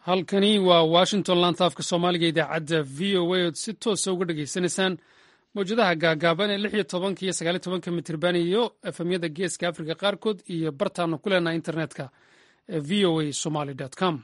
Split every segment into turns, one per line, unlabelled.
halkani waa washington lantaafka soomaaliga idaacadda v o a ood si toosa uga dhegaysanaysaan mawjadaha gaagaaban ee lix iyo tobanka iyo sagaal iyo tobanka mitirban iyo efemyada geeska afrika qaarkood iyo bartaanu ku leenaha internetka ee v o a somaly com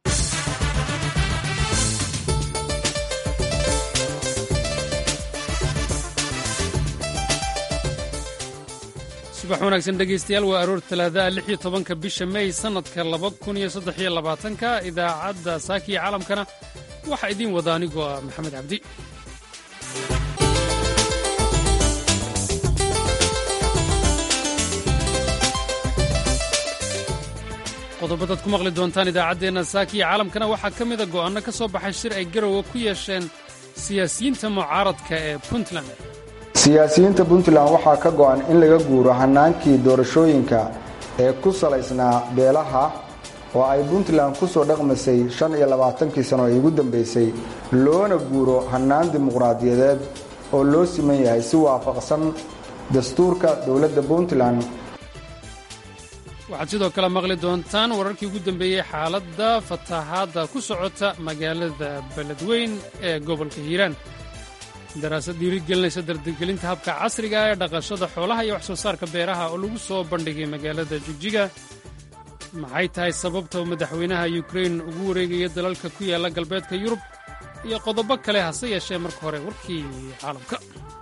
subax wanaagsan dhegeystayaal waa aroor talaadaha lix iyo tobanka bisha mey sannadka laba kun iyo saddex iyo labaatanka idaacadda saaki iyo caalamkana waxaa idiin wada anigoo ah maxamed cabdi qodobadaad ku maqli doontaan idaacaddeenna saaki iyo caalamkana waxaa ka mida go'aanno ka soo baxay shir ay garowe ku yeesheen siyaasiyiinta mucaaradka ee puntland
siyaasiyiinta puntland waxaa ka go'an in laga guuro hannaankii doorashooyinka ee ku salaysnaa beelaha oo ay puntland ku soo dhaqmasay shan iyo labaatankii sano ee ugu dambaysay loona guuro hannaan dimuqraadiyadeed oo loo siman yahay si waafaqsan dastuurka dowladda puntland
waxaad sidoo kale maqli doontaan wararkii ugu dambeeyey xaaladda fatahaadda ku socota magaalada beledweyn ee gobolka hiiraan daraasad dhiirigelinaysa dardargelinta habka casriga ee dhaqashada xoolaha iyo wax soo saarka beeraha oo lagu soo bandhigay magaalada jigjiga maxay tahay sababta uu madaxweynaha yukrain ugu wareegaya dalalka ku yaalla galbeedka yurub iyo qodobo kale hase yeeshee marka hore warkii caalamka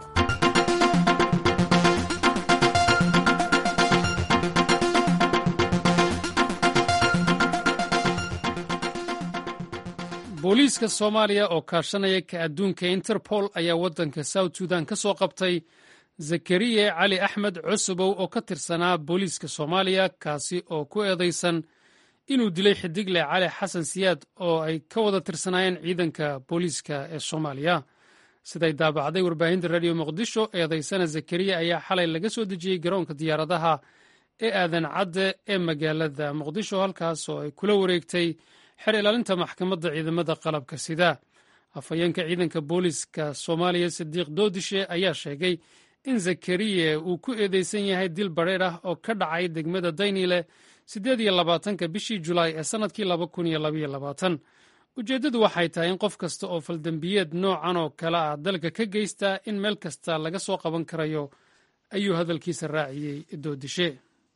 booliiska soomaaliya oo kaashanaya ka adduunka interpol ayaa waddanka south sudan ka soo qabtay zakariye cali axmed cusubow oo ka tirsanaa booliiska soomaaliya kaasi oo ku eedaysan inuu dilay xidigle cali xasan siyaad oo ay ka wada tirsanaayeen ciidanka booliiska ee soomaaliya siday daabacday warbaahinta radio muqdisho eedaysana zakariye ayaa xalay laga soo dejiyey garoonka diyaaradaha ee aadan cadde ee magaalada muqdisho halkaas oo ay kula wareegtay xer ilaalinta maxkamadda ciidamada qalabka sida afhayeenka ciidanka booliiska soomaaliya sadiiq doodishe ayaa sheegay in zakariye uu ku eedeysan yahay dil badheer ah oo ka dhacay degmada daynile siddeed iyo labaatanka bishii julaay ee sannadkii laba kun iyo labaiyo labaatan ujeeddadu waxay tahay in qof kasta oo faldembiyeed noocan oo kale ah dalka ka geystaa in meel kasta laga soo qaban karayo ayuu hadalkiisa raaciyey doodishe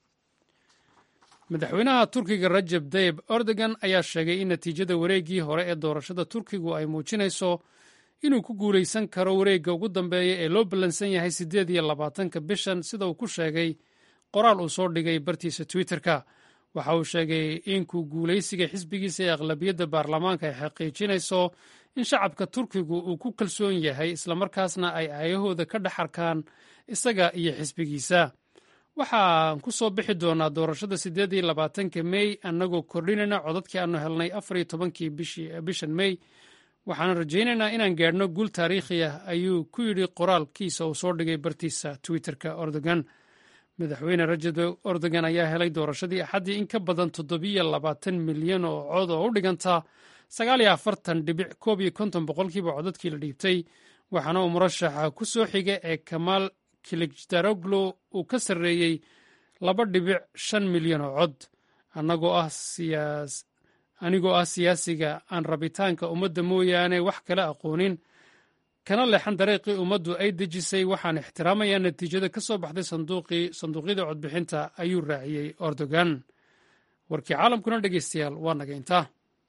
madaxweynaha turkiga rajab tayib erdogan ayaa sheegay in natiijada wareeggii hore ee doorashada turkigu ay muujinayso inuu ku guulaysan karo wareegga ugu dambeeya ee loo ballansan yahay siddeed iyo labaatanka bishan sida uu ku sheegay qoraal uu soo dhigay bartiisa twitterka waxa uu sheegay in ku guulaysiga xisbigiisa ee aqlabiyadda baarlamaanka ay xaqiijinayso in shacabka turkigu uu ku kalsoon yahay islamarkaasna ay aayahooda ka dhex arkaan isaga iyo xisbigiisa waxaan ku soo bixi doonaa doorashada siddeed iyo labaatanka mey annagoo kordhinayna codadkii aanu helnay afar iyo tobankii bishan mey waxaan rajaynaynaa inaan gaadhno guul taariikhi ah ayuu ku yidhi qoraalkiisa uu soo dhigay bartiisa twitterka erdogan madaxweyne rajab erdogan ayaa helay doorashadii axaddii in ka badan toddobiyo labaatan milyan oo cod oo u dhiganta sagaal iyo afartan dhibic koob iyo konton boqolkiiba codadkii la dhiibtay waxaana uu murashaxa ku soo xiga ee kamaal kilijdaroglo uu ka sarreeyey laba dhibic shan milyan oo cod anigoo ah siyaasiga aan rabitaanka ummadda mooyaane wax kala aqoonin kana leexan dariiqii ummaddu ay dejisay waxaan ixtiraamayaa natiijada ka soo baxday sanduuqyada codbixinta ayuu raaciyey erdogan warkii caalamkuna dhegeystayaal waa naga intaa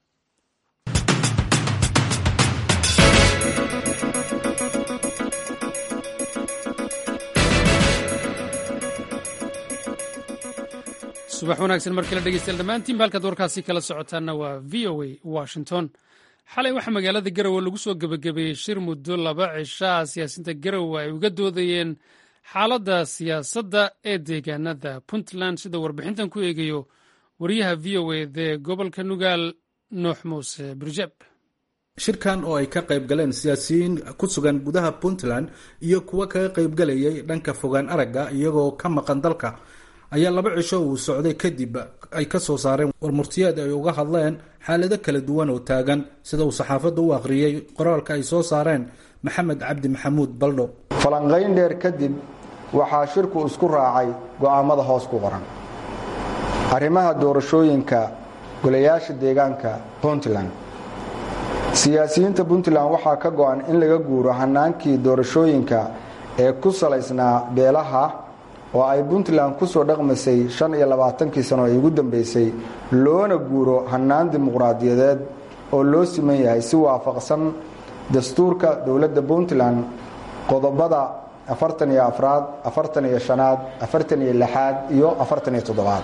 subax wanaagsan mar kale dhegeystayaal dhammaantiinba halkaad warkaasi kala socotaanna waa v o a washington xalay waxaa magaalada garowe lagu soo gebagabeeyey shir muddo laba cishaa siyaasiyiinta garowe ay uga doodayeen xaaladda siyaasadda ee deegaanada puntland sida warbixintan ku eegayo wariyaha v o a dee gobolka nugaal nuux muuse birjab
shirkan oo ay ka qayb galeen siyaasiyiin ku sugan gudaha puntland iyo kuwa kaga qaybgalayay dhanka fogaan aragga iyagoo ka maqan dalka ayaa laba cisho uu socday kadib ay ka soo saareen warmurtiyeed ay uga hadleen xaalado kala duwan oo taagan sida uu saxaafadda u akhriyey qoraalka ay soo saareen maxamed cabdi maxamuud baldho
falanqayn dheer kadib waxaa shirku isku raacay go'aammada hoos ku qoran arrimaha doorashooyinka golayaasha deegaanka puntland siyaasiyiinta puntland waxaa ka go-an in laga guuro hanaankii doorashooyinka ee ku salaysnaa beelaha oo ay puntland kusoo dhaqmasay shan iyo labaatankii sano ee ugu dambeysay loona guuro hanaan dimuqraadiyadeed oo loo siman yahay si waafaqsan dastuurka dowladda puntland qodobada afartan iyo afraad afartan iyo shanaad afartan iyo lixaad iyo afartan iyo toddobaad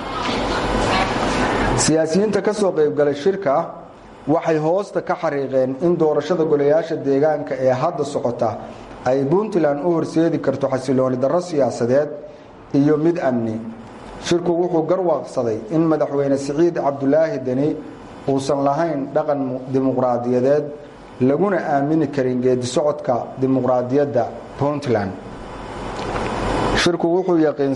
siyaasiyiinta ka soo qaybgalay shirka waxay hoosta ka xariiqeen in doorashada golayaasha deegaanka ee hadda socota ay puntland u horseedi karto xasilooni darro siyaasadeed iyo mid amni shirku wuxuu garwaaqsaday in madaxweyne siciid cabdulaahi deni uusan lahayn dhaqan dimuqraadiyadeed laguna aamini karin geedi socodka dimuqraadiyadda puntland shirku wuxuu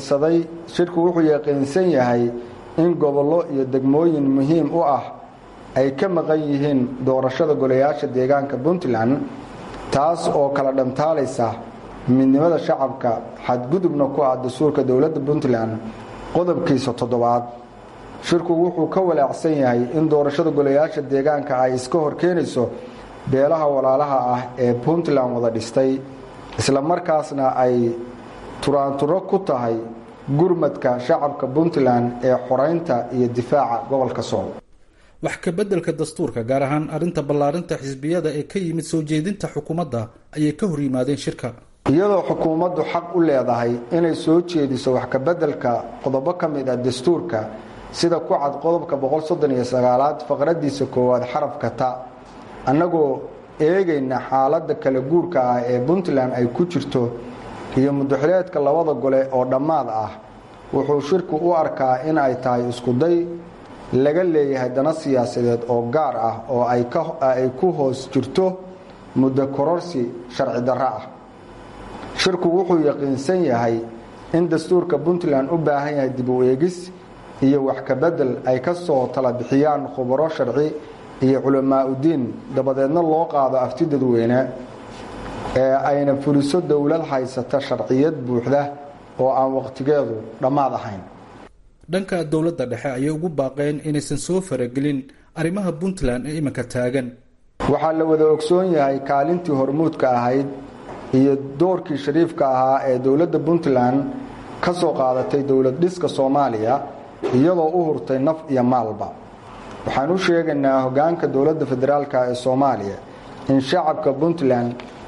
yaqiinsan yahay in gobollo iyo degmooyin muhiim u ah ay ka maqan yihiin doorashada golayaasha deegaanka puntland taas oo kala dhantaalaysa midnimada shacabka xadgudubna ku ah dastuurka dowladda puntland qodobkiisa toddobaad shirku wuxuu ka walaacsan yahay in doorashada golayaasha deegaanka ay iska horkeenayso beelaha walaalaha ah ee puntland wada dhistay isla markaasna ay turaanturo ku tahay gurmadka shacabka puntland ee xoreynta iyo difaaca gobolka sool
wax ka beddelka dastuurka gaar ahaan arrinta ballaarinta xisbiyada ee ka yimid soo jeedinta xukuumadda ayay ka hor yimaadeen shirka
iyadoo xukuumaddu xaq u leedahay inay soo jeediso wax ka beddelka qodobo ka mid ah dastuurka sida ku cad qodobka boqolsoddoniyo-sagaalaad faqradiisa koowaad xarafka ta annagoo eegayna xaaladda kala guurka ah ee puntland ay ku jirto iyo mudaxileedka labada gole oo dhammaad ah wuxuu shirku u arkaa in ay tahay iskuday laga leeyahay dana siyaasadeed oo gaar ah oo ay ku hoos jirto muddo kororsi sharci darro ah shirku wuxuu yaqiinsan yahay in dastuurka puntland u baahan yahay dib u eegis iyo wax ka bedel ay ka soo tala bixiyaan khubaro sharci iyo culamaa udiin dabadeedna loo qaado afti dadweyne ee ayna fuliso dowlad haysata sharciyad buuxda oo aan waqtigeedu dhammaad ahayn
dhanka dowladda dhexe ayay ugu baaqeen inaysan soo faragelin arrimaha puntland ee iminka taagan
waxaa la wada ogsoon yahay kaalintii hormuudka ahayd iyo doorkii shariifka ahaa ee dowladda puntland ka soo qaadatay dowlad dhiska soomaaliya iyadoo u hurtay naf iyo maalba waxaan u sheegaynaa hoggaanka dowladda federaalk ee soomaaliya in shacabka puntland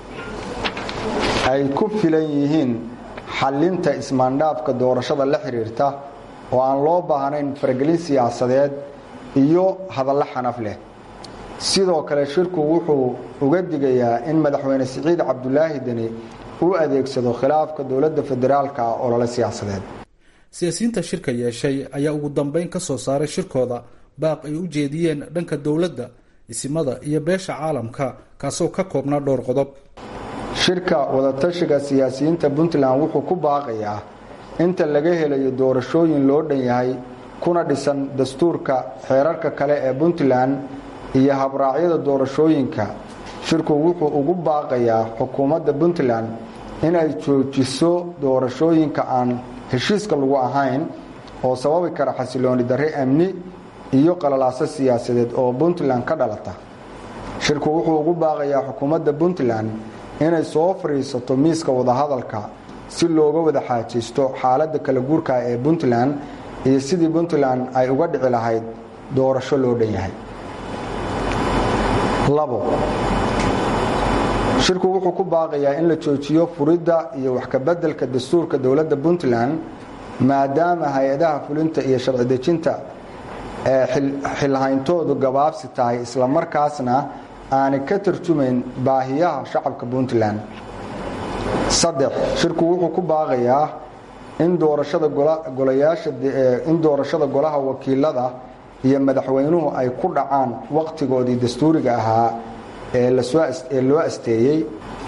ay ku filan yihiin xallinta ismaandhaafka doorashada la xiriirta oo aan loo baahnayn faragelin siyaasadeed iyo hadallo xanaf leh sidoo kale shirku wuxuu uga digayaa in madaxweyne siciid cabdulaahi deni u adeegsado khilaafka dowladda federaalka ah olole siyaasadeed
siyaasiyiinta shirka yeeshay ayaa ugu dambeyn ka soo saaray shirkooda baaq ay u jeediyeen dhanka dowladda isimada iyo beesha caalamka kaasoo ka koobnaa dhowr qodob
shirka wadatashiga siyaasiyiinta puntland wuxuu ku baaqayaa inta laga helayo doorashooyin loo dhan yahay kuna dhisan dastuurka xeerarka kale ee puntland iyo habraacyada doorashooyinka shirku wuxuu ugu baaqayaa xukuumadda puntland inay joojiso doorashooyinka aan heshiiska lagu ahayn oo sababi kara xasilooni darre amni iyo qalalaaso siyaasadeed oo puntland ka dhalata shirku wuxuu ugu baaqayaa xukuumadda puntland inay soo fadhiisato miiska wadahadalka si looga wada xaajaysto xaaladda kala guurka ee puntland iyo sidii puntland ay uga dhici lahayd doorasho loo dhan yahay labo shirku wuxuu ku baaqayaa in la joojiyo furidda iyo wax kabeddelka dastuurka dowladda puntland maadaama hay-adaha fulinta iyo sharci dejinta ee xilhayntoodu gabaabsi tahay islamarkaasna aanay ka tarjumayn baahiyaha shacabka puntland saddex shirku wuxuu ku baaqayaa in doorashada golayaasha in doorashada golaha wakiilada iyo madaxweynuhu ay ku dhacaan waqtigoodii dastuuriga ahaa ee lasooee loo asteeyey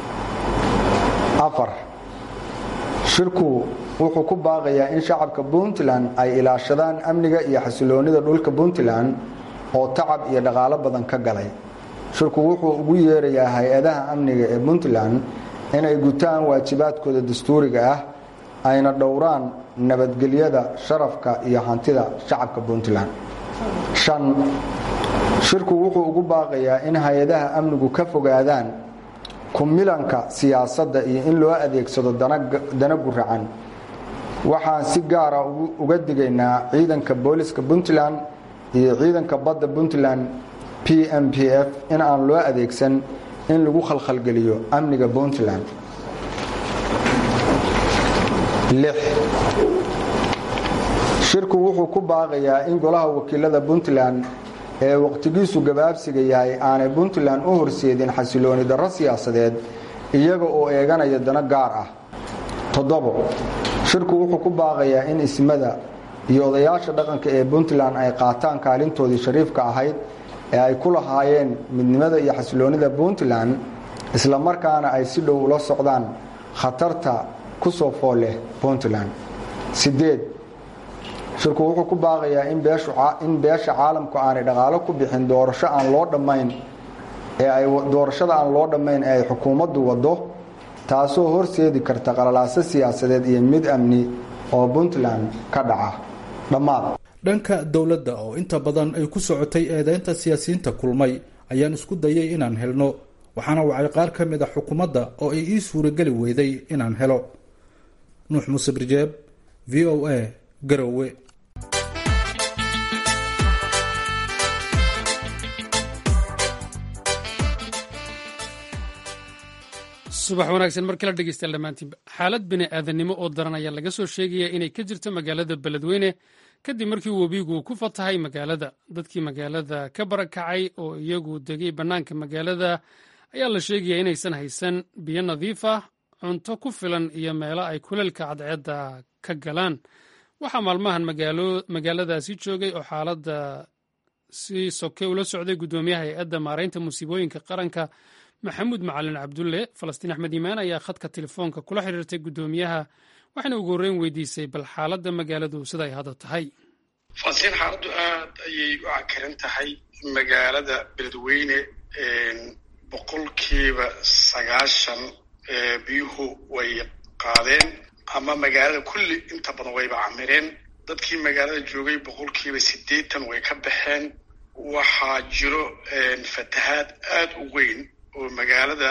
afar shirku wuxuu ku baaqayaa in shacabka puntland ay ilaashadaan amniga iyo xasiloonida dhulka puntland oo tacab iyo dhaqaalo badan ka galay shirku wuxuu ugu yeerayaa hay-adaha amniga ee puntland inay gutaan waajibaadkooda dastuuriga ah ayna dhowraan nabadgelyada sharafka iyo hantida shacabka puntland shan shirku wuxuu ugu baaqayaa in hay-adaha amnigu ka fogaadaan kumilanka siyaasadda iyo in loo adeegsado dana guracan waxaan si gaara uga digaynaa ciidanka booliska puntland iyo ciidanka badda puntland p m p f in aan loo adeegsan in lagu khalkhalgeliyo amniga puntland shirku wuxuu ku baaqayaa in golaha wakiilada puntland ee waqtigiisu gabaabsiga yahay aanay puntland u horseedin xasilooni darro siyaasadeed iyaga oo eeganaya dano gaar ah toddobo shirku wuxuu ku baaqayaa in ismada iyo odayaasha dhaqanka ee puntland ay qaataan kaalintoodii shariifka ahayd ee ay ku lahaayeen midnimada iyo xasiloonida puntland isla markaana ay si dhow ula socdaan khatarta ku soo fool leh puntland sideed shirku wuxuu ku baaqayaa in beesha caalamku aanay dhaqaalo ku bixin doorasho aan loo dhammayn ee ay doorashada aan loo dhammayn ee ay xukuumaddu waddo taasoo horseedi karta qalalaaso siyaasadeed iyo mid amni oo puntland ka dhaca dhammaad
dhanka dowladda oo inta badan ay ku socotay eedeynta siyaasiyiinta kulmay ayaan isku dayay inaan helno waxaana wacay qaar ka mid a xukuumadda oo ay ii suurageli weyday inaan helo nuux muuse birjeeb v o a garowe
subax wanaagsan mar kala dhegeystayaal dhammaantiinba xaalad bini aadanimo oo daran ayaa laga soo sheegaya inay ka jirto magaalada beledweyne kadib markii webigu ku fatahay magaalada dadkii magaalada ka barakacay oo iyagu degay bannaanka magaalada ayaa la sheegaya inaysan haysan biyo nadiif ah cunto ku filan iyo meelo ay kuleelka cadceedda ka galaan waxaa maalmahan magaaladaasi joogay oo xaaladda si soke ula socday guddoomiyaha hay-adda maaraynta musiibooyinka qaranka maxamuud macalin cabdulle falastiin axmed iimaan ayaa khadka telefoonka kula xiriirtay guddoomiyaha waxayna ugu horreyn weydiisay bal xaaladda magaaladu sida ay hadda tahay
falastiin xaaladdu aad ayay u cakaran tahay magaalada beledweyne boqolkiiba sagaashan biyuhu way qaadeen ama magaalada kulli inta badan wayba camireen dadkii magaalada joogay boqolkiiba siddeetan way ka baxeen waxaa jiro fatahaad aada u weyn oo magaalada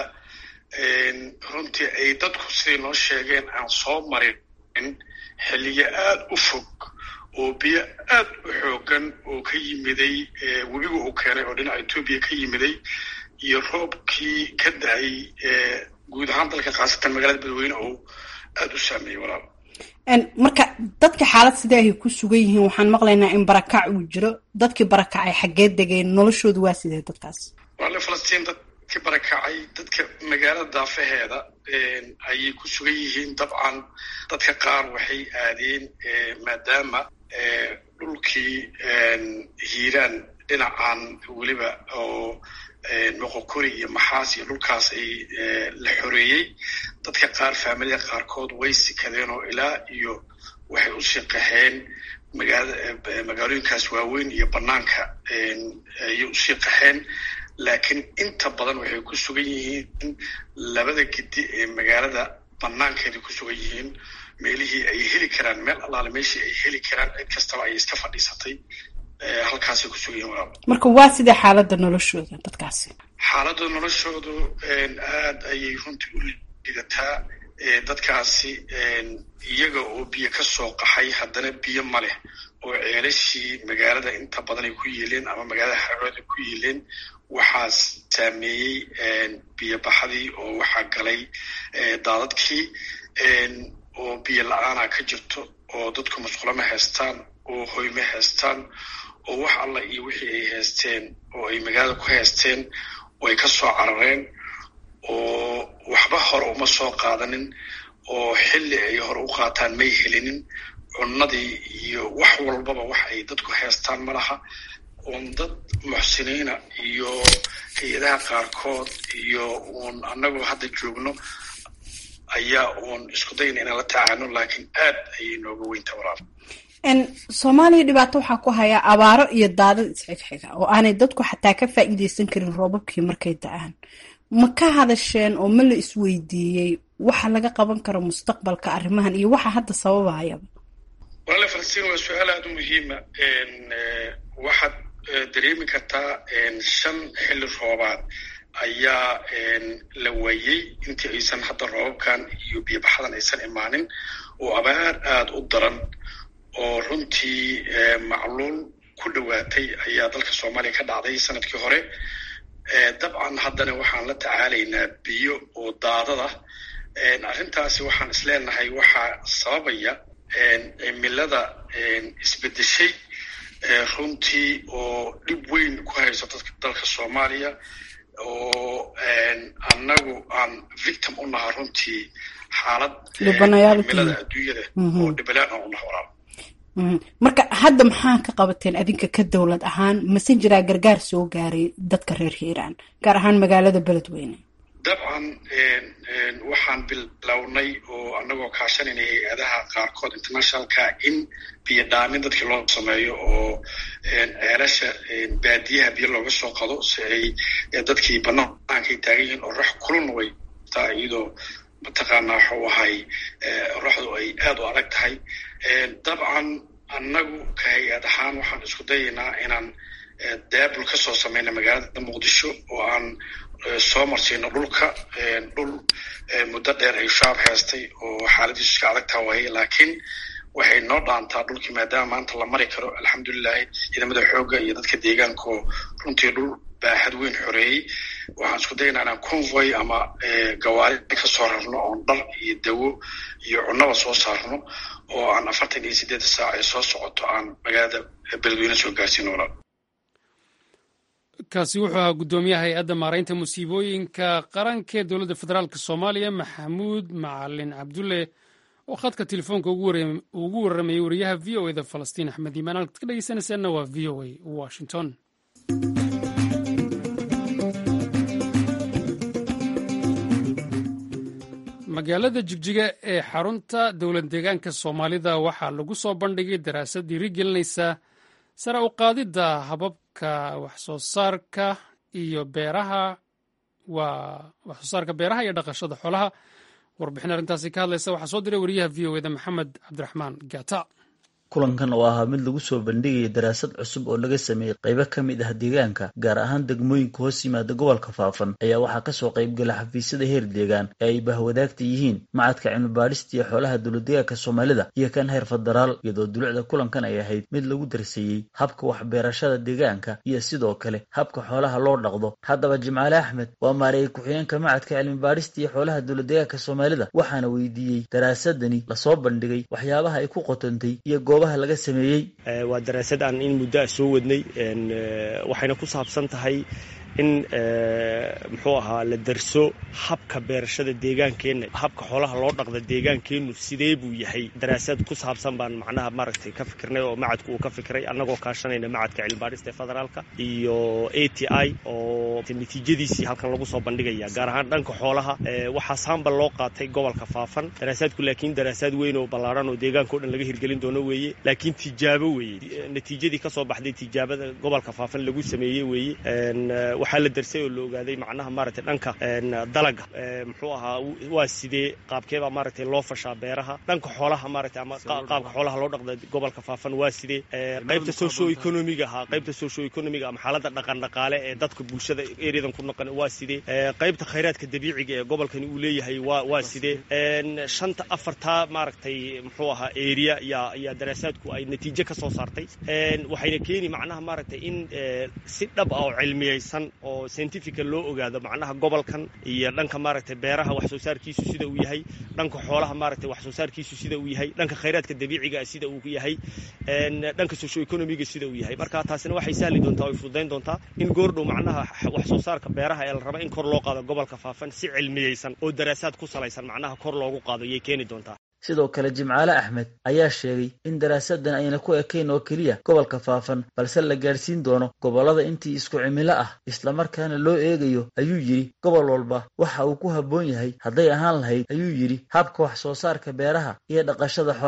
runtii ay dadku siday noo sheegeen aan soo marin xilliyo aada u fog oo biyo aad u xoogan oo ka yimiday webiga uu keenay oo dhinaca etoobiya ka yimiday iyo roobkii ka da-ay guud ahaan dalka khaasatan magaalada badweyne oo aada u saameeyey walaal
marka dadka xaalad sidee ay ku sugan yihiin waxaan maqlaynaa in barakac uu jiro dadkii barakacay xaggee degeen noloshoodu waa sidee dadkaas
walaale falastiin dadkii barakacay dadka magaalada daafaheeda ayay ku sugan yihiin dabcan dadka qaar waxay aadeen maadaama dhulkii hiiraan dhinacan weliba oo moqokori iyo maxaas iyo dhulkaas ay la xoreeyey dadka qaar faamilada qaarkood way sikadeen oo ilaa iyo waxay usii qaxeen magaalooyinkaas waaweyn iyo banaanka ayay usii qaxeen laakiin inta badan waxay ku sugan yihiin labada gidi ee magaalada banaankeeda ku sugan yihiin meelihii ay heli karaan meel allaale meeshii ay heli karaan cid kastaba ay iska fadhiisatay halkaasay ku sugan yihin walaal
marka waa sidee xaaladda noloshooda dadkaasi
xaaladda noloshoodu aad ayay runtii u lidataa dadkaasi iyaga oo biyo ka soo qaxay haddana biyo ma leh oo ceelashii magaalada inta badan ay ku yiileen ama magaalada xarood ay ku yiileen waxaa saameeyey biyobaxadii oo waxaa galay daadadkii oo biyo la-aana ka jirto oo dadku masqulo ma haystaan oo hoy ma haystaan oo wax alla iyo wixii ay haysteen oo ay magaalada ku haysteen way ka soo carareen oo waxba hore uma soo qaadanin oo xilli ay hore u qaataan may helinin cunnadii iyo wax walbaba wax ay dadku haystaan ma laha uun dad muxsiniina iyo hay-adaha qaarkood iyo uun annagoo hadda joogno ayaa uun isku dayna inaan la tacaano laakiin aad ayay nooga weynta walaal
soomaaliya dhibaato waxaa ku hayaa abaaro iyo daadad isxigxiga oo aanay dadku xataa ka faa'iideysan karin roobabkii markay da-aan ma ka hadasheen oo ma la isweydiiyey waxa laga qaban karo mustaqbalka arrimahan iyo waxa hadda sababahayaba
walaale falastiin waa su-aal aada u muhiima waxa dareemi kartaa shan xilli roobaad ayaa la waayey intii aysan hadda roobabkan iyo biyobaxadan aysan imaanin oo abaar aada u daran oo runtii macluul ku dhowaatay ayaa dalka soomaaliya ka dhacday sanadkii hore dabcan haddana waxaan la tacaalaynaa biyo oo daadada arrintaasi waxaan isleenahay waxaa sababaya cimilada isbedeshay runtii oo dhib weyn ku hayso dadka dalka soomaaliya oo annagu aan victim u naha runtii xaalad cimilada adduunyada oo dhibalaan aan u naha walaal
marka hadda maxaa ka qabateen adinka ka dowlad ahaan mase jiraa gargaar soo gaaray dadka reer hiiraan gaar ahaan magaalada beledweyne
dabcan waxaan bilownay oo annagoo kaashanayna hay-adaha qaarkood internationalka in biyo dhaamin dadkii loo sameeyo oo ceelasha baadiyaha biyo looga soo qado si ay dadkii bannaankay taagan yihiin oo rax kulun way taa iyadoo mataqaanaa waxuu ahay raxdu ay aada u adag tahay dabcan annagu ka hay-ad ahaan waxaan isku dayaynaa inaan daabul ka soo samayna magaalada muqdisho oo aan soo marsiino dhulka dhul muddo dheer ay shaab heestay oo xaaladiisu iska adagtaa waaye laakiin waxay noo dhaantaa dhulkii maadaama maanta la mari karo alxamdulilahi ciidamada xoogga iyo dadka deegaankaoo runtii dhul baaxad weyn xoreeyey waxaan isku dayaynaa inaan convoy ama gawaari ka soo rarno oon dhar iyo dawo iyo cunnaba soo saarno oo aan afartan iyo siddeed saac ee soo socoto aan magaalada beledweyne soo gaarsiino walaal
kaasi wuxuu ahaa guddoomiyaha hay-adda maaraynta musiibooyinka qaranka ee dowladda federaalk soomaaliya maxamuud macalin cabdulle oo khadka telefoonka ugu warramayay wariyaha v o eda falastiin axmed iimaan halkaad ka dhegeysanaysaanna waa v o a washington magaalada jigjiga ee xarunta dowlad deegaanka soomaalida waxaa lagu soo bandhigay daraasad dhiirigelinaysa sare u qaadidda hababka waxsoo saarka iyo beeraha waa waxsoo saarka beeraha iyo dhaqashada xoolaha warbixin arrintaasi ka hadlaysa waxaa soo diray wariyaha v o eda maxamed cabdiraxmaan gata
kulankan oo ahaa mid lagu soo bandhigaya daraasad cusub oo laga sameeyey qaybo ka mid ah deegaanka gaar ahaan degmooyinka hoos yimaada gobolka faafan ayaa waxaa kasoo qaybgala xafiisyada heer deegaan ee ay bahwadaagta yihiin macadka cilmibaadhista iyo xoolaha dowladdeegaanka soomaalida iyo kan heer federaal iyadoo dulucda kulankan ay ahayd mid lagu darseeyey habka waxbeerashada deegaanka iyo sidoo kale habka xoolaha loo dhaqdo haddaba jimcaale axmed waa maareeyey ku-xigeenka macadka cilmibaadhista iyo xoolaha dowladdeegaanka soomaalida waxaana weydiiyey daraasadani lasoo bandhigay waxyaabaha ay ku qotantay iyo laga sameeyey
waa daraasad aan in muddo ah soo wadnay waxayna ku saabsan tahay in muxuu ahaa la darso habka beerashada deegaankeenna habka xoolaha loo dhaqda deegaankeennu sidee buu yahay daraasad ku saabsan baan macnaha maaragtay ka fikirnay oo macadku uu ka fikiray annagoo kaashanayna macadka cilmibaadhista ee federaalka iyo a t i oo natiijadiisii halkan lagu soo bandhigaya gaar ahaan dhanka xoolaha waxaa saambal loo qaatay gobolka faafan daraasaadku laakiin daraasaad weyn oo ballaarhan oo deegaanka o dhan laga hirgelin doono weeye laakiin tijaabo weeye natiijadii kasoo baxday tijaabada gobolka faafan lagu sameeyey weeye waxaa la darsay oo la ogaaday macnaha maaragtay dhanka dalaga muxuu ahaa waa sidee qaabkeebaa maaragtay loo fashaa beeraha dhanka xoolaha maaragtay ama qaabka xoolaha loo dhaqda gobolka faafan waa sidee qaybta socio economiga ahaa qaybta socio economiga ama xaaladda dhaqan dhaqaale ee dadka bulshada ereyadan ku noqon waa sidee qaybta khayraadka dabiiciga ee gobolkani uu leeyahay waa waa sidee shanta afartaa maaragtay muxuu ahaa area yaa yaa daraasaadku ay natiijo ka soo saartay waxayna keeni macnaha maaragtay in si dhab ah oo cilmiyeysan oo scientifica loo ogaado macnaha gobolkan iyo dhanka maaragtay beeraha wax soo saarkiisu sida uu yahay dhanka xoolaha maaragtay wax soo saarkiisu sida uu yahay dhanka khayraadka dabiiciga sida uu yahay dhanka socio economiga sida uu yahay marka taasina waxay sahli doontaa oy fududayn doontaa in goordhow macnaha wax soo saarka beeraha ee la raba in kor loo qaado gobolka faafan si cilmiyeysan oo daraasaad ku salaysan macnaha kor loogu qaado yay keeni doontaa
sidoo kale jimcaale axmed ayaa sheegay in daraasadan ayna ku ekayn oo keliya gobolka faafan balse la gaadhsiin doono gobollada intii isku cimilo ah islamarkaana loo eegayo ayuu yidhi gobol walba waxa uu ku habboon yahay hadday ahaan lahayd ayuu yidhi habka wax soo saarka beeraha iyo dhaqashada xoolaha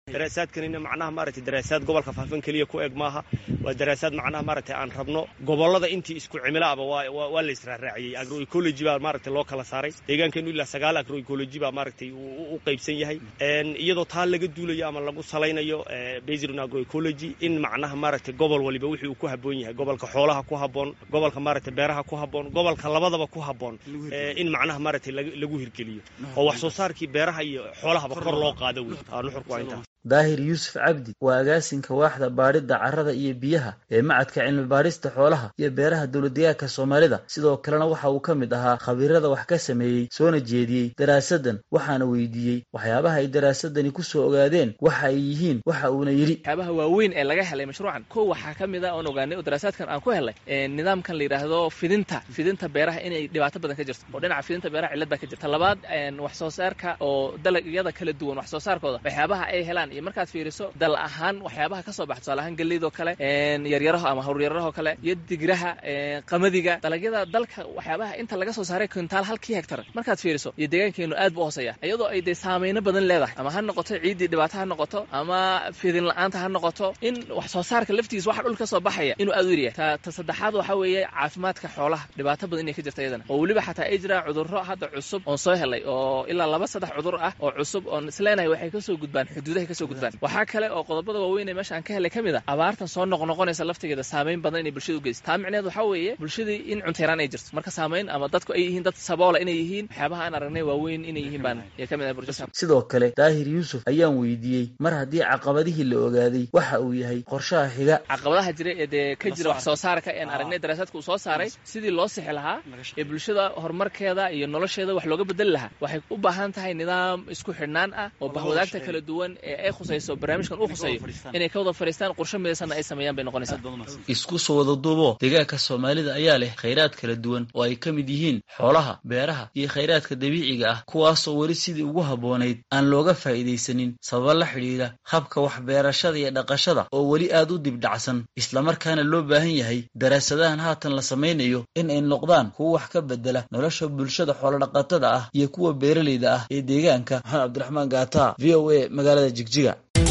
daraasaadkanina macnaha maaragtay daraasaad gobolka faafan keliya ku eg maaha waa daraasaad macnaha maaragtay aan rabno gobollada intii isku cimilaaba waa la israaraaciyey agroecology baa maaragtay loo kala saaray deegaankeenu ilaa sagaal agroecology baa maaragtay u qaybsan yahay iyadoo taa laga duulayo ama lagu salaynayo based on agroecology in macnaha maaragtay gobol waliba wixii uu ku habboon yahay gobolka xoolaha ku habboon gobolka maaragtay beeraha ku habboon gobolka labadaba ku habboon in macnaha maaragtay lagu hirgeliyo oo wax soo saarkii beeraha iyo xoolahaba kor loo qaado wey nuxurku waa intaas
daahir yuusuf cabdi waa agaasinka waaxda baadhidda carrada iyo biyaha ee macadka cilmi baadhista xoolaha iyo beeraha dowladdeegaanka soomaalida sidoo kalena waxa uu ka mid ahaa khabiirada wax ka sameeyey soona jeediyey daraasaddan waxaana weydiiyey waxyaabaha ay daraasadani ku soo ogaadeen waxa ay yihiin waxa uuna yidhi
waxyaabaha waaweyn ee laga helay mashruucan kow waxaa ka mid a oon ogaanay oo daraasaadkan aan ku helay nidaamkan la yidhaahdo fidinta fidinta beeraha inay dhibaato badan ka jirto oo dhinaca fidinta beeraha cillad baa ka jirta labaad wax soo saarka oo dalagyada kala duwan wax soo saarkooda waxyaabaha ay helaan iyo markaad fiiriso dal ahaan waxyaabaha ka soo baxa tusaale ahaan geleydoo kale yaryaraho ama hawryararahoo kale iyo digraha qamadiga dalagyada dalka waxyaabaha inta laga soo saaray kintaal halkii hegtar markaad fiiriso iyo deegaankeenu aad buu hooseeya iyadoo ay dee saameyno badan leedahay ama ha noqoto ciiddii dhibaato ha noqoto ama fidin la-aanta ha noqoto in wax soo saarka laftigiis waxa dhulka ka soo baxaya inuu aad u yaryahay ta ta saddexaad waxa weeye caafimaadka xoolaha dhibaato badan inay ka jirta iyadana oo weliba xataa ay jiraan cudurro hadda cusub oon soo helay oo ilaa laba saddex cudur ah oo cusub oon isleenahay waxay kasoo gudbaan xuduudahay kasoo gudbaan waxaa kale oo qodobada waaweyn ee meesha aan ka helay ka mid a abaartan soo noqnoqonaysa laftigeeda saameyn badan inay bulshada u geysa taa micneed waxaa weeye bulshadii in cunteyraan ay jirto marka saameyn ama dadku ay yihiin dad saboola inay yihiin waxyaabaha aan aragnay waaweyn inay yihiin baan ka mid ah
sidoo kale daahir yuusuf ayaan weydiiyey mar haddii caqabadihii la ogaaday waxa uu yahay qorshaha xiga
caqabadaha jira ee dee ka jira wax soo saarka ean aragnay daraasaadka uu soo saaray sidii loo sixi lahaa ee bulshada horumarkeeda iyo nolosheeda wax looga bedeli lahaa waxay u baahan tahay nidaam isku xidhnaan ah oo bahwadaagta kala duwan ee ay khusayso barnaamijkan uu khuseeyo inay ka wada fadhiistaan qorshe midaysanna ay sameeyaan bay noqonaysaa
isku soo wada duubo deegaanka soomaalida ayaa leh khayraad kala duwan oo ay ka mid yihiin xoolaha beeraha iyo khayraadka dabiiciga ah kuwaasoo weli sidii ugu habboonayd aan looga faa'iidaysanin sababa la xidhiidha habka waxbeerashada iyo dhaqashada oo weli aad u dibdhacsan islamarkaana loo baahan yahay daraasadahan haatan la samaynayo in ay noqdaan kuwa wax ka bedela nolosha bulshada xoolodhaqatada ah iyo kuwa beeralayda ah ee deegaanka maxamed cabdiraxmaan gaata v o a magaalada jigjiga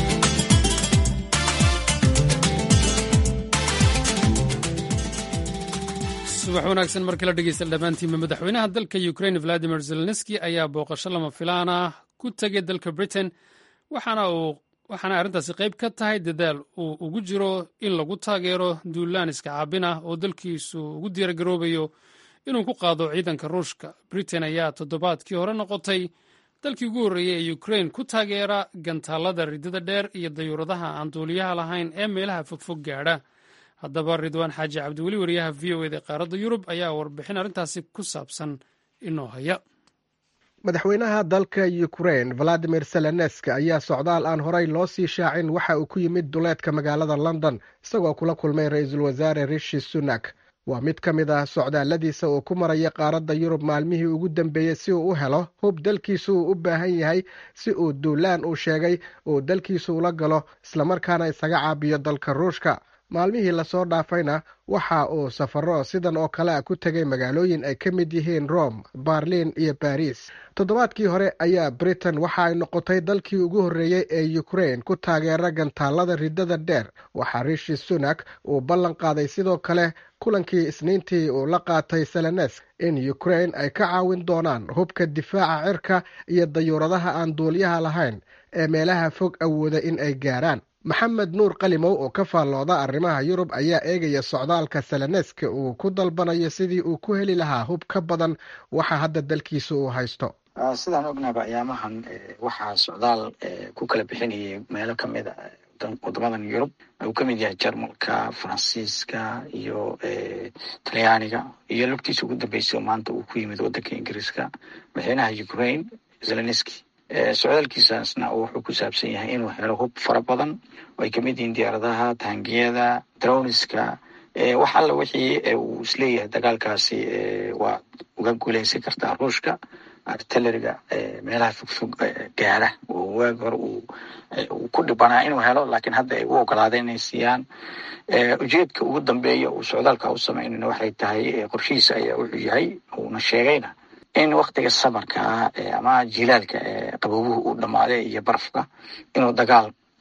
subax wanaagsan markala dhegeysta dhammaantiinba madaxweynaha dalka ukraine valadimir zelenski ayaa booqasho lama filaan ah ku tegay dalka britain waxaana uu waxaana arrintaasi qayb ka tahay dadaal uu ugu jiro in lagu taageero duulaan iska caabin ah oo dalkiisu ugu diyaargaroobayo inuu ku qaado ciidanka ruushka britain ayaa toddobaadkii hore noqotay dalkii ugu horreeyey ee ukraine ku taageera gantaalada ridada dheer iyo dayuuradaha aan duuliyaha lahayn ee meelaha fogfog gaadha haddaba ridwaan xaaji cabdiweli wariyaha v o eda qaaradda yurub ayaa warbixin arrintaasi ku saabsan inoo haya
madaxweynaha dalka ukraine valadimir selenesk ayaa socdaal aan horey loo sii shaacin waxa uu ku yimid duleedka magaalada london isagoo kula kulmay ra-iisul wasaare rishi sunak waa mid ka mid ah socdaalladiisa uu ku maraya qaaradda yurub maalmihii ugu dambeeyey si uu u helo hub dalkiisu uu u baahan yahay si uu duulaan uu sheegay uu dalkiisu ula galo islamarkaana isaga caabiyo dalka ruushka maalmihii lasoo dhaafayna waxa uu safaro sidan oo kale a ku tegay magaalooyin ay ka mid yihiin rome barlin iyo baris toddobaadkii hore ayaa britain waxa ay noqotay dalkii ugu horreeyey ee ukraine ku taageera gantaalada ridada dheer waxaa rishi sunak uu ballan qaaday sidoo kale kulankii isniintii uu la qaatay selenesk in ukraine ay ka caawin doonaan hubka difaaca cirka iyo dayuuradaha aan duuliyaha lahayn ee meelaha fog awooda in ay gaaraan maxamed nuur qalimow oo ka faallooda arrimaha yurub ayaa eegaya socdaalka seleneska uu ku dalbanayo sidii uu ku heli lahaa hub ka badan waxa hadda dalkiisa uu haysto
sidaan ognaba ayaamahan waxaa socdaal ku kala bixinayay meelo kamid a wadamadan yurub uu ka mid yahay jarmalka faransiiska iyo talyaaniga iyo lugtiisa ugu dambeysa maanta uu ku yimid wadanka ingiriiska madaxweynaha ukraine zelenski socdaalkiisaasna wuxuu ku saabsan yahay inuu helo hub fara badan oo ay kamid yihiin diyaaradaha taangiyada droniska wax alla wixii uu isleeyahay dagaalkaasi waa uga guuleysan kartaa ruushka artilleriga meelaha fogfog gaara oo waagi hore uu ku dhibanaa inuu helo laakiin hadda ay u ogolaadeen inay siiyaan ujeedka ugu dambeeya uu socdaalka u sameynayna waxay tahay qorshihiisa ayaa wuxuu yahay uuna sheegayna in waktiga samarka ah ama jilaalka qabowuhu uu dhammaaday iyo barafka inuu dagaal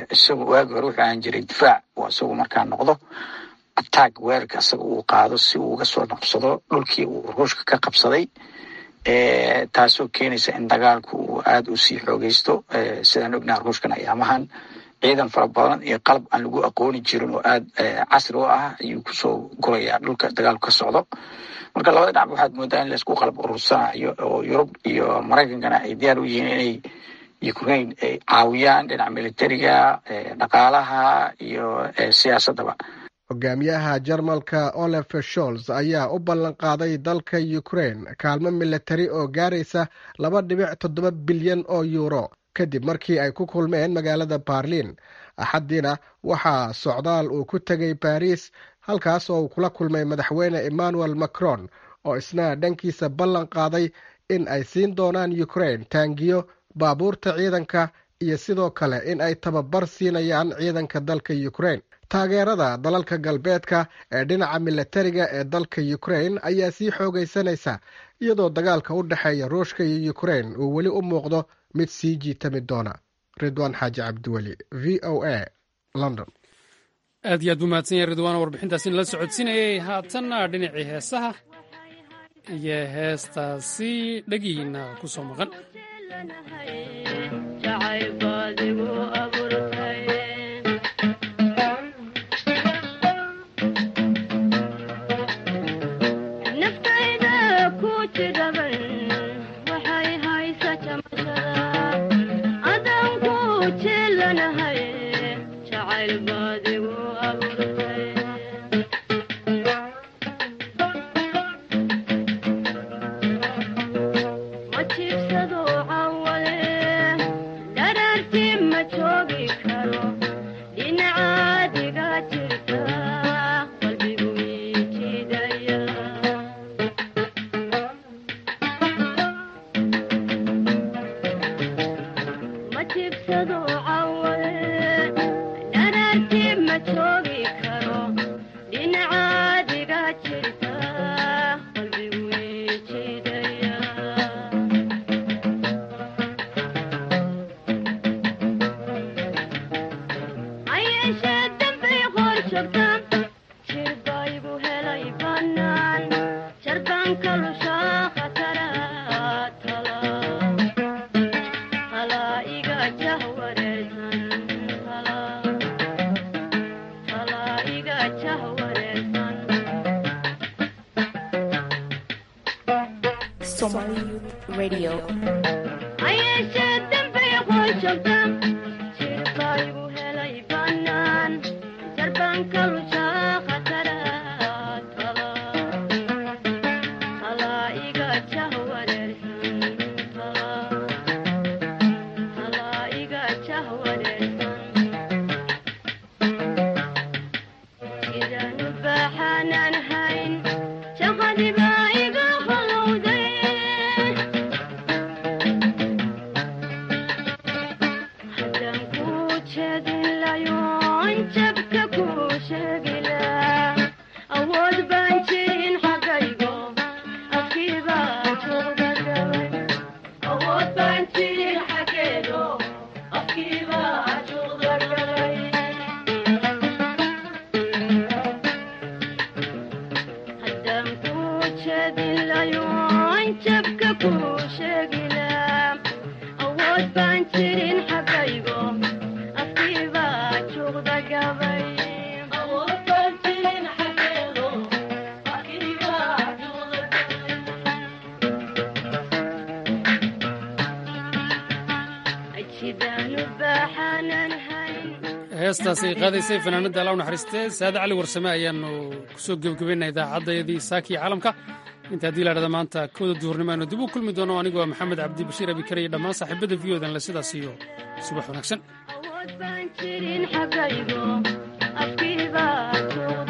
isagu waagi hore wuxuu ahaan jiray difaac oo isagu markaa noqdo attack weerarka isaga uu qaado si uu uga soo noqsado dhulkii uu ruushka ka qabsaday taasoo keenaysa in dagaalku uu aada u sii xoogeysto sidaan ognaha ruushkan ayaamahan ciidan fara badan iyo qalab aan lagu aqooni jirin oo aada casri u ah ayuu kusoo gurayaa dhulka dagaalku ka socdo marka labada dhinac waxaad moodaa in laisku qalab urursanayo oo yurub iyo maraykankana ay diyaar u yihiin inay ukraine ay caawiyaan dhinaca militariga dhaqaalaha iyo siyaasaddaba
hogaamiyaha jarmalka olaf sholz ayaa u ballan qaaday dalka ukraine kaalmo militari oo gaaraysa laba dhibic toddoba bilyan oo yuuro kadib markii ay ku kulmeen magaalada barliin axaddiina waxaa socdaal uu ku tegay baris halkaas oo uu kula kulmay madaxweyne emmanuel macron oo isna dhankiisa ballan qaaday in ay siin doonaan ukraine taangiyo baabuurta ciidanka iyo sidoo kale in ay tababar siinayaan ciidanka dalka ukraine taageerada dalalka galbeedka ee dhinaca militariga ee dalka ukraine ayaa sii xoogaysanaysa iyadoo dagaalka u dhexeeya ruushka iyo ukraine uu weli u muuqdo mid sii jiitami doona ridwaan xaaji cabdiweli v o a london
aad iyo aad buu mahadsan yahay ridwaan warbixintaasi nala socodsiinayay haatanna dhinacii heesaha iyo heestaasi dhegihiina ku soo maqan heestaasi qaadaysay fanaanada alla u naxariistee saade cali warsame ayaanu kusoo gebagabaynaa idaacaddayadii saakii caalamka inta haddii la dhahda maanta kooda duhurnimo aynu dib u kulmi doono anigoo maxamed cabdi bashiir abikare iyo dhammaan saaxiibada v odan le sidaas iyo subax wanaagsan